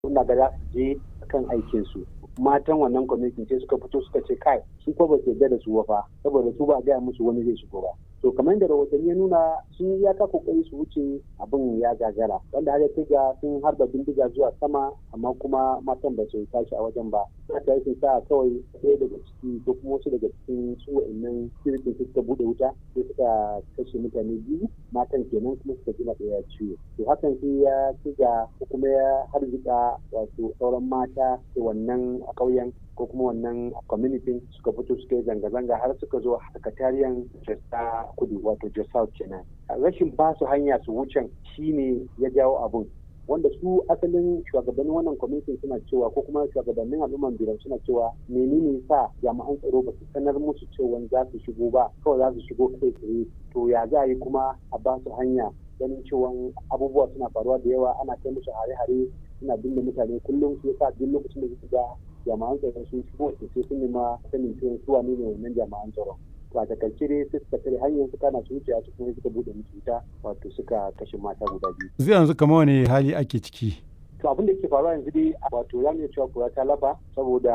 ina ga za su je kan aikin su matan wannan kwamitin sai suka fito suka ce kai su ko ba su yarda da su fa saboda su ba a gaya musu wani zai shigo ba to kamar da rahotanni ya nuna sun yi iyaka kokari su wuce abin ya gagara wanda har ya ga sun harba bindiga zuwa sama amma kuma matan ba su tashi a wajen ba haka yake sa kawai ɗaya daga ciki ko kuma wasu daga cikin su wa'annan sirikin su suka buɗe wuta sai suka kashe mutane biyu matan kenan kuma suka ji ɗaya ciwo to hakan sai ya ci ga ko kuma ya harzika wato sauran mata da wannan a ƙauyen ko kuma wannan community suka fito suka yi zanga-zanga har suka zo sakatariyan jasta kudu wato just south kenan rashin ba su hanya su wucen shine ya jawo abun wanda su asalin shugabannin wannan kwamitin suna cewa ko kuma shugabannin al'umman biran suna cewa menene sa jami'an tsaro ba su sanar musu cewa za su shigo ba kawai za su shigo kai tsaye to ya za a yi kuma a ba su hanya ganin cewa abubuwa suna faruwa da yawa ana kai musu hare-hare suna binne mutane kullum su yasa duk lokacin da suka ga jami'an tsaron sun shigo sai sun nema sanin cewa su wane ne wannan jami'an tsaron to a takaice dai sai suka tare hanyar su kana su wuce su kuma suka bude musu wuta wato suka kashe mata guda biyu yanzu yanzu kamar wani hali ake ciki to abin da ke faruwa yanzu dai wato za mu iya cewa kura ta lafa saboda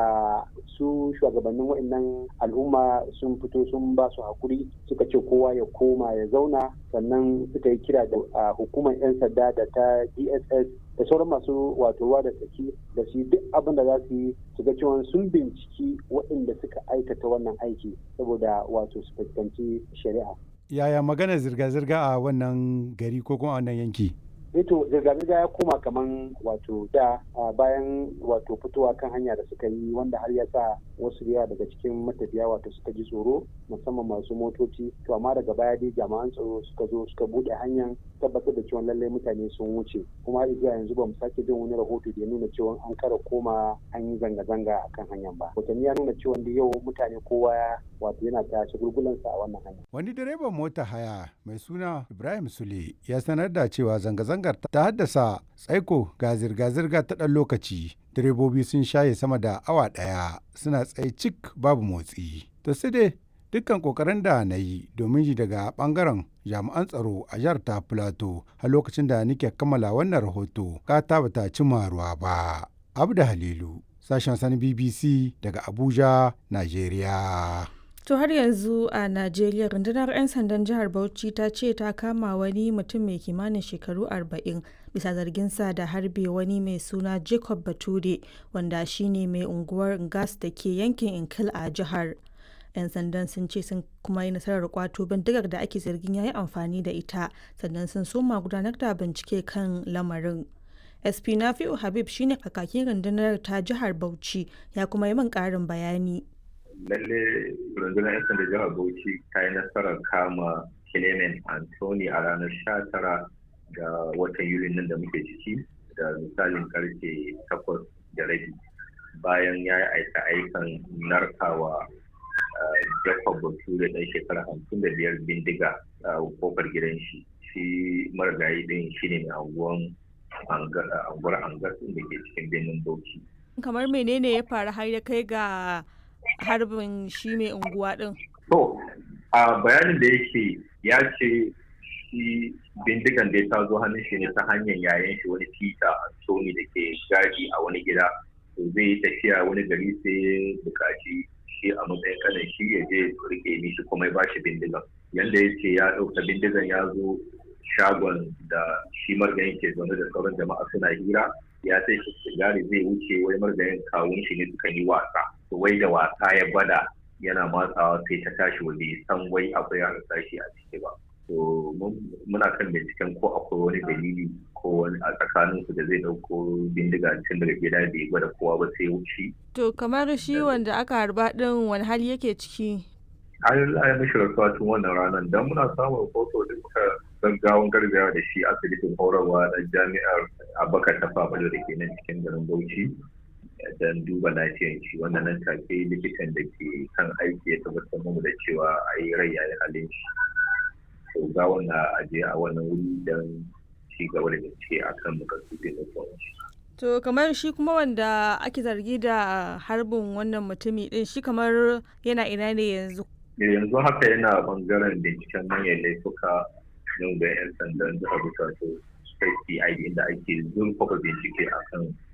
su shugabannin wa'annan al'umma sun fito sun ba su hakuri suka ce kowa ya koma ya zauna sannan suka yi kira da hukumar 'yan sanda da ta dss da sauran masu wato ruwa da tsaki da su duk abin da za su yi su ga cewa sun binciki waɗanda suka aikata wannan aiki saboda wato su fuskanci shari'a. Yaya magana zirga-zirga a wannan gari ko kuma a wannan yanki? to zirga-zirga ya koma kaman wato da bayan wato fitowa kan hanya da suka yi wanda har ya sa wasu yawa daga cikin matafiya wato suka ji tsoro musamman masu motoci to amma daga baya dai jami'an tsaro suka zo suka bude hanyar tabbatar da cewa lallai mutane sun wuce kuma har zuwa yanzu ba mu sake jin wani rahoto da ya nuna cewa an kara koma an yi zanga-zanga a kan hanyar ba hotanni ya nuna cewa da yau mutane kowa wato yana ta shagulgulansa a wannan hanya wani direban mota haya mai suna ibrahim sule ya sanar da cewa zanga-zangar ta haddasa tsaiko ga zirga-zirga ta ɗan lokaci direbobi sun shaye sama da awa ɗaya suna tsaye cik babu motsi to sai dai dukkan kokarin da na yi domin ji daga bangaren jami'an tsaro a jihar ta plateau a lokacin da nake kammala wannan rahoto kata bata cimma ruwa ba abda halilu sashen sani bbc daga abuja nigeria To har yanzu a Najeriya rundunar 'yan sandan jihar Bauchi ta ce ta kama wani mutum mai kimanin shekaru 40 bisa zarginsa da harbe wani mai suna Jacob Bature wanda shine mai unguwar gas da ke yankin Inkil a jihar. 'yan sandan sun ce sun kuma yi nasarar kwato bindigar da ake zargin ya yi amfani da ita sannan sun soma gudanar da bincike kan lamarin. SP Nafi'u Habib shine kakakin rundunar ta jihar Bauchi ya kuma yi min ƙarin bayani. lalle rundunar 'yan sanda jihar bauchi ta yi nasarar kama clement anthony a ranar 19 ga watan yuli nan da muke ciki da misalin karfe 8 da rabi bayan ya yi aika aikan narkawa jacob bature ɗan shekara 55 bindiga a kofar gidan shi shi marigayi ɗin shi ne mai anguwan anguwar angar da ke cikin birnin bauchi kamar menene ya faru har ya kai ga harbin shi mai unguwa din? To, a bayanin da yake ya ce shi bindigan da ta zo hannun shi ne ta hanyar yayan shi wani tita Tony da ke gadi a wani gida. To zai yi tafiya wani gari sai bukaci shi a matsayin kanan shi ya je rike mishi kuma ya bashi bindigan. Yanda ya ce ya ɗauka bindigan ya zo shagon da shi margayin ke zaune da sauran jama'a suna hira ya sai shi sigari zai wuce wai margayin kawun shi ne suka yi wasa. wai da wasa ya gwada yana matsawa sai ta tashi waje san wai akwai ya tashi a ciki ba to muna kan binciken ko akwai wani dalili ko wani a tsakanin su da zai dauko bindiga tun daga gida bai gwada kowa ba sai wuce to kamar shi wanda aka harba din wani hali yake ciki an yi mishi rasuwa tun wannan ranar don muna samun rahoto da muka gaggawan gargawa da shi asibitin horarwa na jami'ar abakar ta fabalo da ke nan cikin garin bauchi don duba lafiyar shi wannan nan take likitan da ke kan aiki ya tabbatar mu da cewa a yi rai yayi halin shi to ga wannan aje a wannan wuri don ci gaba da bincike akan makasudin da shi to kamar shi kuma wanda ake zargi da harbin wannan mutumi din shi kamar yana ina ne yanzu yanzu haka yana bangaren binciken manyan laifuka yau da 'yan sandan jihar Bukatu State CID inda ake zurfafa bincike akan